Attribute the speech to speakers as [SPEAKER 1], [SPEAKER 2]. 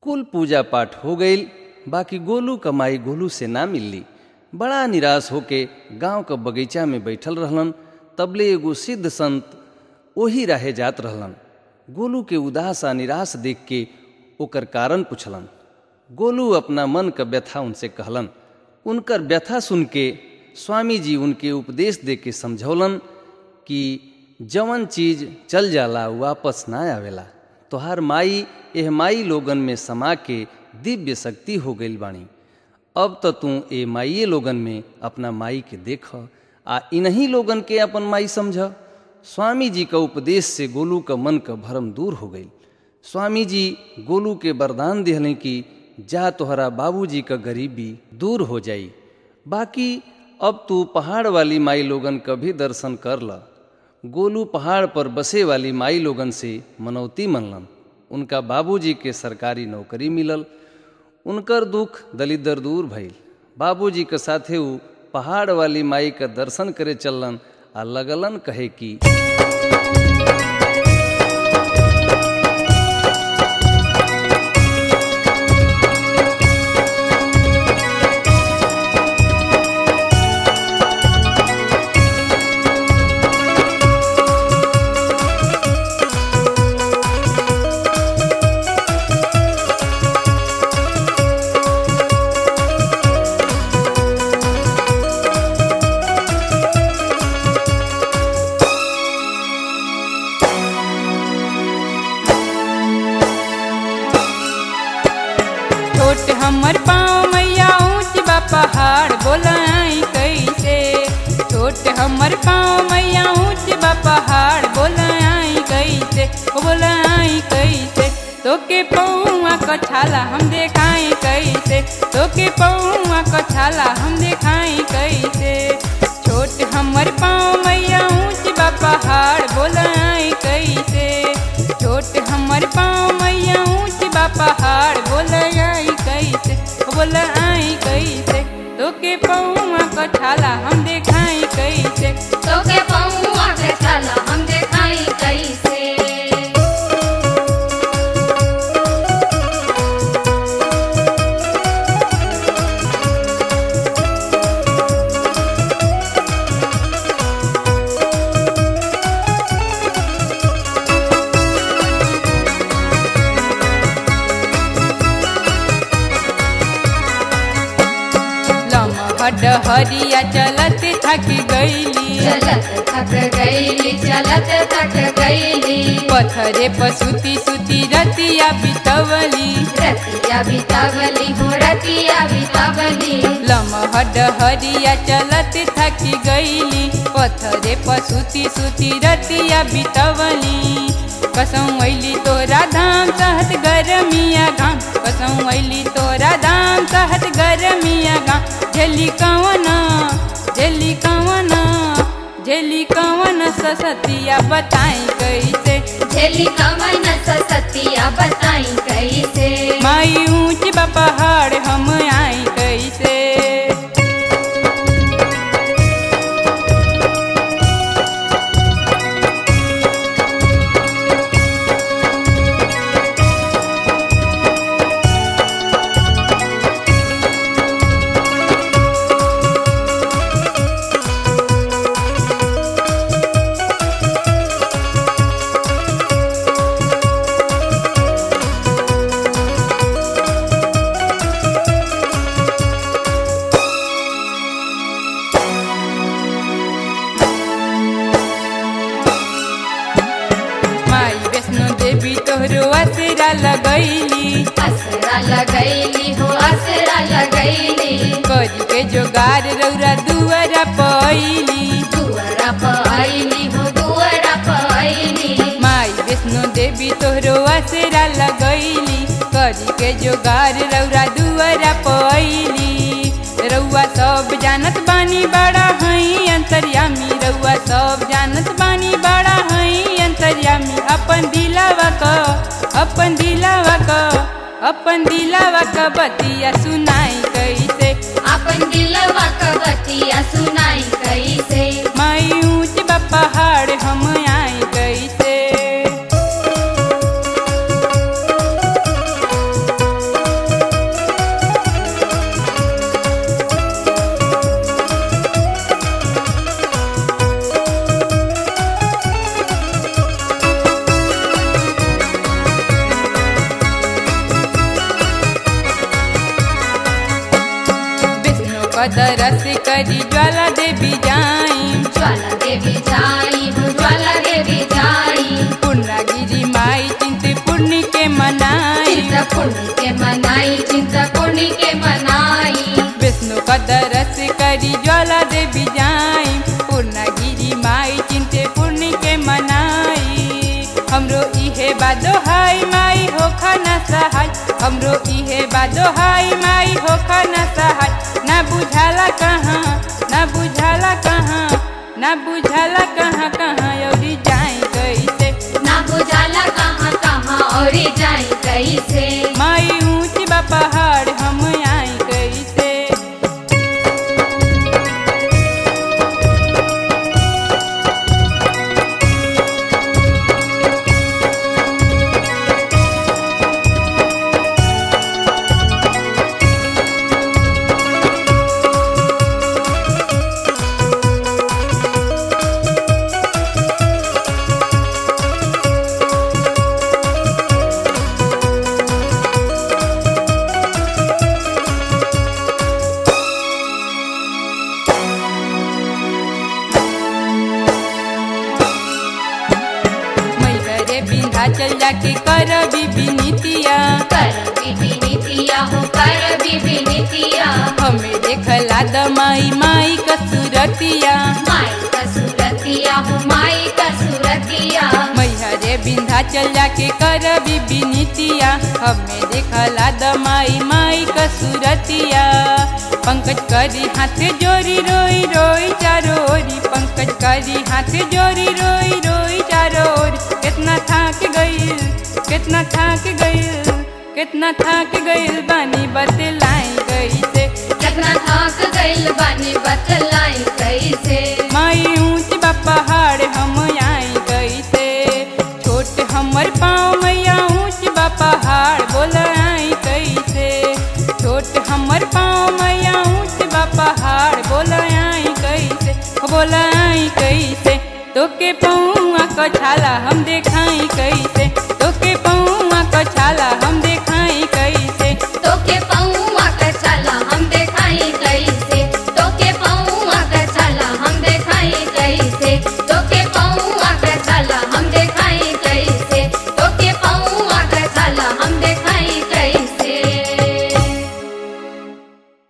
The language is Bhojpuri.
[SPEAKER 1] कुल पूजा पाठ हो गईल बाकी गोलू कमाई गोलू से ना मिलली बड़ा निराश होके गांव क बगीचा में बैठल रहलन तबले एगो सिद्ध संत ओही राहे जात रहलन गोलू के उदास आ निराश देख के ओकर कारण पुछलन गोलू अपना मन क व्यथा उनसे कहलन उनकर व्यथा सुन के स्वामी जी उनके उपदेश दे के समझौलन कि जवन चीज चल जाला वापस ना आवेला तोहार माई एह माई लोगन में समा के दिव्य शक्ति हो गईल बाणी अब तो तू ए माइये लोगन में अपना माई के देख आ इन्हीं लोगन के अपन माई समझ स्वामी जी का उपदेश से गोलू का मन का भरम दूर हो गई स्वामी जी गोलू के वरदान दिहलें कि जा तोहरा बाबूजी का गरीबी दूर हो जाई बाकी अब तू पहाड़ वाली माई लोगन का भी दर्शन कर ल गोलू पहाड़ पर बसे वाली माई लोगन से मनौती मनलन उनका बाबूजी के सरकारी नौकरी मिलल उनकर दुख दलिदर दूर भइल बाबूजी के साथे ऊ पहाड़ वाली माई का दर्शन करे चललन आ लगलन कहे कि
[SPEAKER 2] छोट हमर पाँव मैया ऊँच बा पहाड़ बोलाई कैसे छोट हमर पाँव मैया ऊँच बा पहाड़ बोलाई कैसे ओ बोलाई कैसे तोके पौआ क छाला हम देखाई कैसे तोके पौआ क छाला हम देखाई कैसे छोट हमर पाँव मैया ऊँच बा पहाड़ बोलाई कैसे छोट हमर पाँव मैया ऊँच बा पहाड़ बोलाई कैसे ओ बोलाई कैसे तोके पौआ क छाला हम देखाई कैसे
[SPEAKER 3] तोके पौआ के छाला हम देखाई कैसे
[SPEAKER 2] लमहड हरिया चलत थक गईली
[SPEAKER 3] चलत थक गईली चलत थक गईली
[SPEAKER 2] पथरे पसुती सुती रतिया बितवली
[SPEAKER 3] रतिया बितावली हो रतिया बितावली
[SPEAKER 2] लमहड हरिया चलत थक गईली पथरे पसुती सुती रतिया बितवली कसम वैली तोरा धाम सहत गरमिया घाम कसम वैली तोरा धाम सहत गरमिया घाम झेली कवन झेली कवन झेली कवन ससतिया बताई कैसे
[SPEAKER 3] झेली कवन सतिया बताई कैसे
[SPEAKER 2] माई ऊंच बा पहाड़ हम आई कैसे माई वैष्णो देवी तोहरो आसरा लगैली
[SPEAKER 3] असरा लगैली हो असरा लगैली
[SPEAKER 2] करी के जोगार रौरा दुआरा पैली
[SPEAKER 3] दुअरा पाइली हो दुअरा पाइली
[SPEAKER 2] माई वैष्णो देवी तोहरो आसरा लगैली करी के जोगार रौरा दुआरा पैली रउआ सब जानत बानी बड़ा हई अंतर्यामी रउआ सब जानत बानी बड़ा हई अंतर्यामी अपन दिलावा क अपन दिलावा क अपन दिलावा क बतिया सुनाई कैसे
[SPEAKER 3] अपन दिलवा क बतिया सुनाई कैसे
[SPEAKER 2] माई ऊंच बा पहाड़ हम आई कैसे कदरस करी ज्वाला देवी जाई
[SPEAKER 3] ज्वाला देवी जाई हो ज्वाला देवी जाई
[SPEAKER 2] पूर्णागिरी माई चिंतपूर्णी के मनाई
[SPEAKER 3] चिंता पुण्य के मनाई चिंता पुण्य के मनाई
[SPEAKER 2] विष्णु कदरस करी ज्वाला देवी जाई पूर्णागिरी माई चिंते पूर्णि के मनाई हमरो इहे बादो हाय माई हो खाना सहाय हमरो इहे बादो हाय माई हो खाना सहाय ना बुझाला कहाँ ना बुझाला कहाँ ना बुझाला कहाँ कहाँ अउरी जाई कैसे
[SPEAKER 3] ना बुझाला कहाँ कहाँ और जाई कैसे
[SPEAKER 2] माई ऊंच बा पहाड़ हम आई कैसे मैहरे विंध्याचल जाके कर विनीतिया
[SPEAKER 3] कर बीबी नीतिया हो कर बीबी नीतिया
[SPEAKER 2] हमें देखला द माई माई कसूरतिया
[SPEAKER 3] माई का सूरतिया हो माई का सूरतिया
[SPEAKER 2] मैहरे विंध्याचल जाके कर विनीतिया हमें देखला द माई माई कसूरतिया पंकज करी हाथ जोरी रोई रोई चारो ओरी पंकज करी हाथ जोरी रोई रोई चारो ओरी कितना थाक गईल कितना थाक गईल कितना थाक गईल बानी बतलाई गई से
[SPEAKER 3] कितना थक गइल बानी बतलाई कैसे
[SPEAKER 2] माई ऊंच बा पहाड़ हम आई गई से छोट हमर पाँव मैया ऊंच बा पहाड़ बोल आई कैसे छोट हमर पाँव मैया ऊंच बा पहाड़ बोल आई कैसे बोल आई कैसे तोके पौआ को छाला हम देखाई कैसे